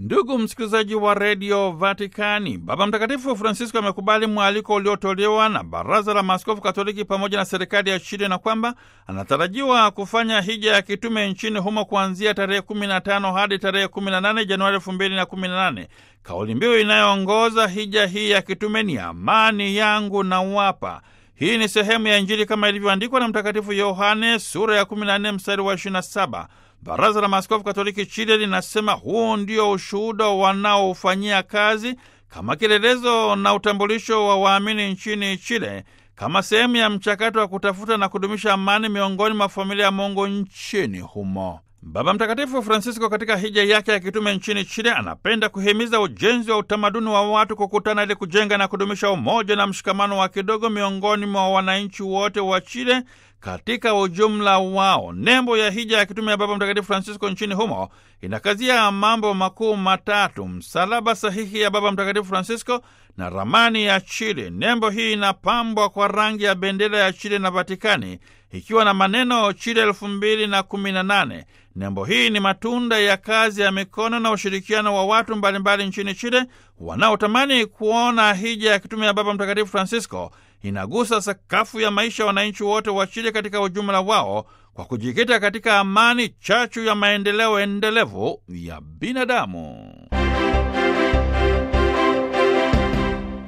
Ndugu msikilizaji wa redio Vatikani, Baba Mtakatifu Francisco amekubali mwaliko uliotolewa na Baraza la Maaskofu Katoliki pamoja na serikali ya Chile na kwamba anatarajiwa kufanya hija ya kitume nchini humo kuanzia tarehe 15 hadi tarehe 18 Januari 2018. Kauli mbiu inayoongoza hija hii ya kitume ni amani yangu na wapa. Hii ni sehemu ya Injili kama ilivyoandikwa na Mtakatifu Yohane sura ya 14 mstari wa 27. Baraza la Maaskofu Katoliki Chile linasema huu ndio ushuhuda wanaofanyia kazi kama kielelezo na utambulisho wa waamini nchini Chile kama sehemu ya mchakato wa kutafuta na kudumisha amani miongoni mwa familia ya Mungu nchini humo. Baba Mtakatifu Francisco katika hija yake ya kitume nchini Chile anapenda kuhimiza ujenzi wa utamaduni wa watu kukutana ili kujenga na kudumisha umoja na mshikamano wa kidogo miongoni mwa wananchi wote wa Chile katika ujumla wao. Nembo ya hija ya kitume ya Baba Mtakatifu Francisco nchini humo inakazia mambo makuu matatu: msalaba sahihi ya Baba Mtakatifu Francisco na ramani ya Chile. Nembo hii inapambwa kwa rangi ya bendera ya Chile na Vatikani ikiwa na maneno Chile elfu mbili na kumi na nane. Nembo hii ni matunda ya kazi ya mikono na ushirikiano wa watu mbalimbali nchini Chile wanaotamani kuona hija ya kitume ya Baba Mtakatifu Francisco inagusa sakafu ya maisha ya wananchi wote wa Chile katika ujumla wao kwa kujikita katika amani, chachu ya maendeleo endelevu ya binadamu.